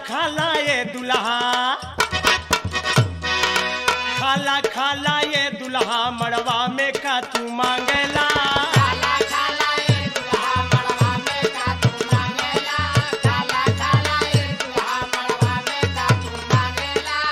खाला ये दुल्हा खाला खाला ये दुल्हा मड़वा में का तू मांगेला काला काला ये दुल्हा मड़वा में का तू मांगेला काला काला ये दुल्हा मड़वा में का तू मांगेला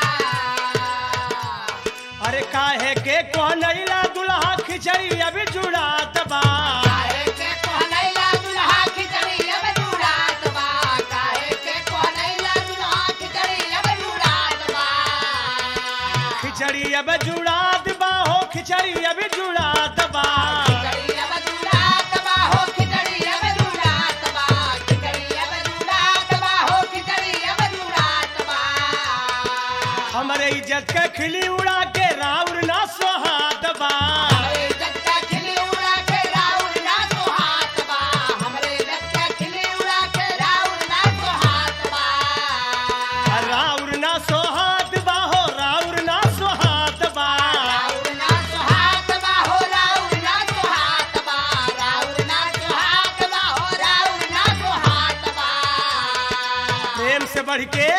अरे काहे के कोनैला दुल्हा खिचड़ी अभी जुड़ात बा काहे के कोहनैला दुल्हा खिचड़ी अब जुड़ात बा काहे के कोहनैला दुल्हा खिचड़ी अब जुड़ात बा खिचड़ी अब जुड़ात बा हो खिचड़ी अभी जुड़ात बा खिचड़ी अब जुड़ात बा हो खिचड़ी अब जुड़ात बा खिचड़ी अब जुड़ात बा हो खिचड़ी अब जुड़ात बा हमरे इज्जत के खिली उड़ा के राउर ना सोहात बा हमरे इज्जत का खिली उड़ा के राउर ना सोहात बा हमरे इज्जत का खिली उड़ा के राउर ना सोहात बा राउर ना सोहात बा हो राउर ना सोहात बा राउर ना सोहात बा हो राउर ना सोहात बा राउर ना सोहात बा हो राउर ना सोहात बा प्रेम से बढ़ के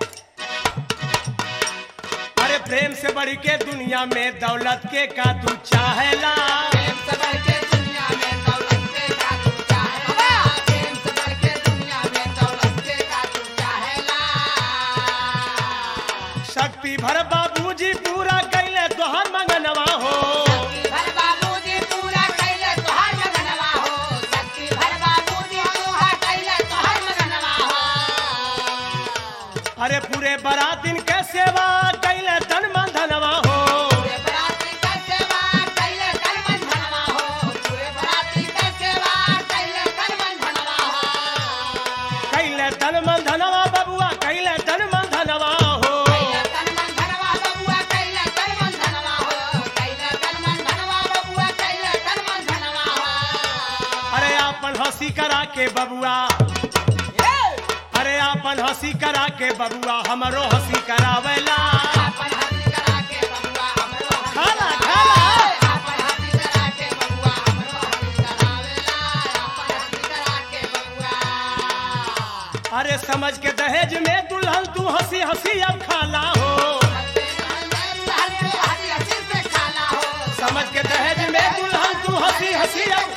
अरे प्रेम से बढ़ के दुनिया में दौलत के का तू चाहेला प्रेम से बढ़ के दुनिया में दौलत के का तू चाहेला प्रेम से बढ़ के दुनिया में दौलत के का तू चाहेला शक्ति भर बाबूजी पूरा कैले तोहर मंगनवा हो शक्ति भर बाबूजी पूरा कैले तोहर मगनवा हो शक्ति भर बाबूजी पूरा कैले तोहर मगनवा हो अरे पूरे बरातिन के सेवा कैले तन मन धनवा हो पूरे बराती का सेवा कैले कर मन धनवा हो पूरे बराती का सेवा कैले कर मन धनवा हो कैले तन मन धनवा बबुआ कैले तन मन धनवा हो कैले कर मन धनवा बबुआ कैले कर मन धनवा हो कैले कर मन धनवा बबुआ कैले कर मन धनवा हो अरे आपन हंसी करा के बबुआ अरे आपन हंसी करा के बबुआ हमरो हंसी करावेला आपन हंसी करा के बबुआ हमरो हंसी खाला, करावे। खाला। आपन हंसी करा के बबुआ हमरो हंसी करावेला आपन हंसी करा के बबुआ अरे समझ के दहेज में दुल्हन तू हंसी हंसी अब खाला हो समझ के दहेज में दुल्हन तू हंसी हंसी अब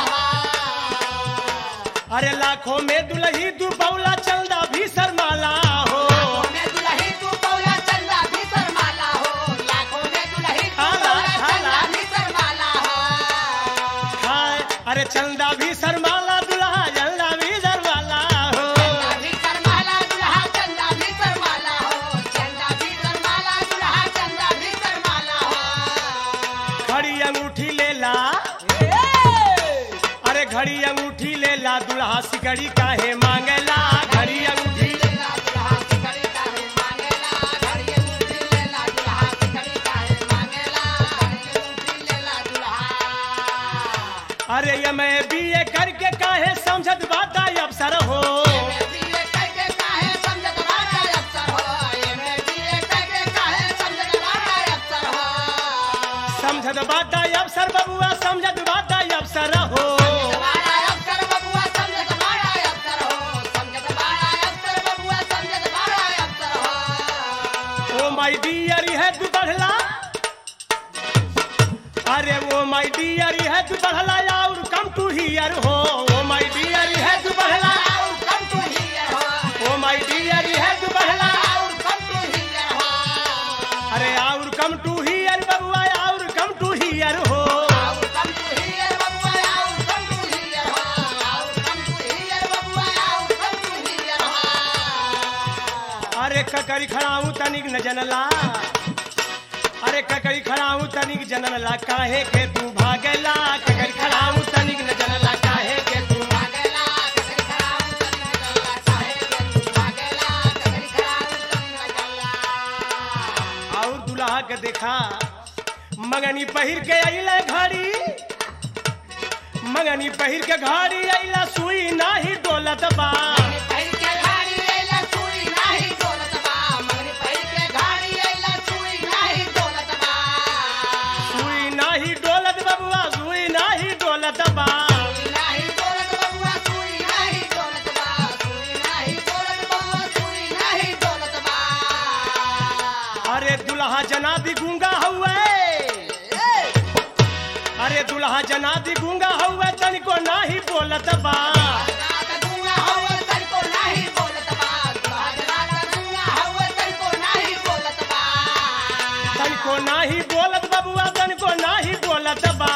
अरे लाखों में दुल्ही तू बौला चलदा भी शर्माला हो हाय अरे चंदा भी शर्माला दुल्हा जल्दा भी शर्माला हो घड़ी अंगूठी लेला अरे घड़ी अंगूठी लेला दुल्हा सिकड़ी काहे मांगेला घड़ी अंगूठी अरे ये मैं बीए करके काहे समझत बाता अवसर हो समझत बाता अवसर बबुआ समझत बाता अवसर हो ओ माय डियर है तू बढ़ला अरे वो माय डियर है तू बढ़ला और कम टू हियर हो ओ माय डियर है तू बढ़ला ओ माय डियर है तू बढ़ला अरे और कम टू हियर बबुआ और कम टू हियर हो अरे ककरी खड़ाऊ तनिक न जनला अरे ककरी खड़ाऊ तनिक जनला काहे के तू भागेला ककरी खड़ाऊ तनिक न जनला काहे के तू और दुल्हा के देखा मंगनी पहिर के अइला घड़ी मंगनी पहिर के घड़ी अइला सुई नाही डोलत बा सुई नाही डोलत बबुआ सुई नाही डोलत बा नाही डोलत बबुआ सुई नाही डोलत बा सुई नाही डोलत बबुआ सुई दुल्हा जनादी गूंगा हुए अरे दुल्हा जनादी गूंगा हुए तनिको नाही बोलत बा तनिको नाही बोलत बबुआ तनिको नाही बोलत बा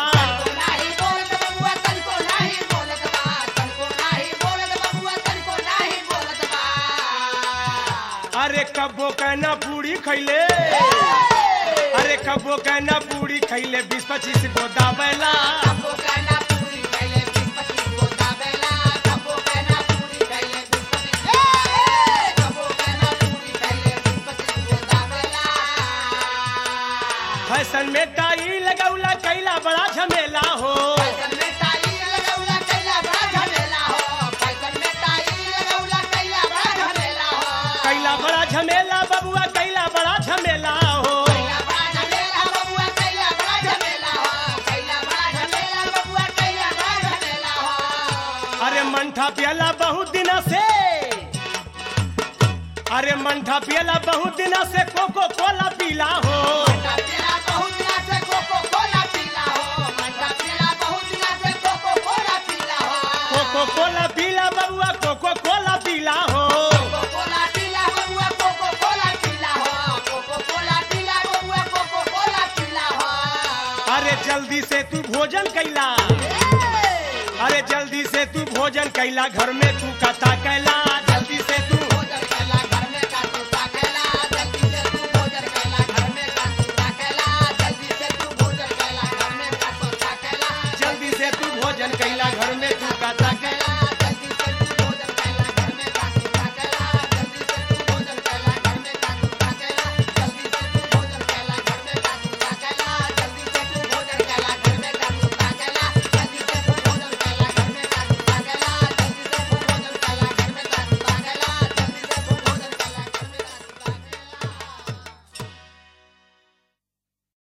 अरे कब्बो कहना पूरी खैले अरे कब्बो कहना पूरी खैले बीस पच्चीस गो दाबेला फैशन में टाई लगौला कैला बड़ा झमेला हो कैला बड़ा झमेला बबुआ कैला बड़ा झमेला हो अरे मंठा पियला बहुत दिन से अरे मंठा पियला बहुत दिन से कोको कोला पीला हो कोको कोला पीला बबुआ कोको कोला पीला हो अरे जल्दी से तू भोजन कैला अरे जल्दी से तू भोजन कैला घर में तू कथा कैला